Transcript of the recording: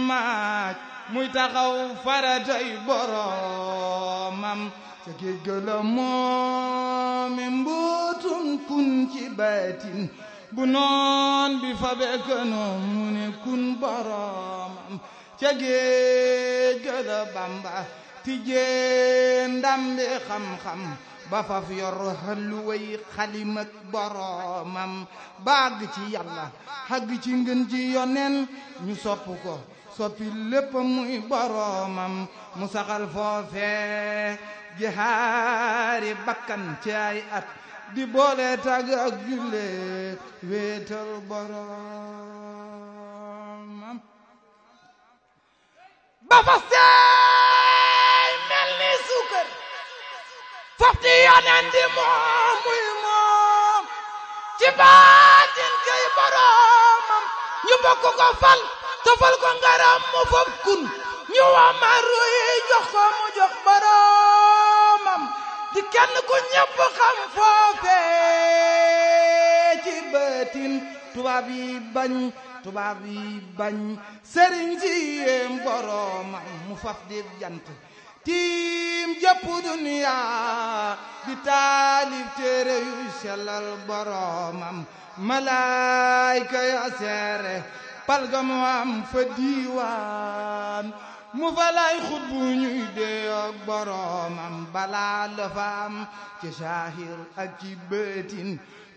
maaj muy taxaw faratay boromam ca géej ga la moomi mbootum kun ci baatin bu noon bi fa bekkanoom mu ne kun boromam ca géej ga la bamba tijjee ndambi xam-xam ba faf yor xalluway xalimak boromam baag ci yàlla xagg ci ngën ji yonen ñu sopp ko soppi lépp muy boromam mu saxal foofe jihaari bakkan ci ay at di boole tag ak julle wéetal boromam ba fa seey mel ni suukar fofti yonen di moom muy moom ci baatin kay boromam ñu bokk ko fal tofal ko ngaram mu fof kun ñu wamaru yi jox ko mu jox boromam di kenn ku ñëpp xam foofe ci baatin tubaab yi bañ tubaab yi bañ sëriñ si yéem boromam mu faf di jant tiim jëpp duniya di taalif téere yu sellal boromam malaayka ya seere palga mu am fa diiwaan mu fa lay xut bu ñuy dee ak boromam balaa la fa am ci saahir ak ci bëtin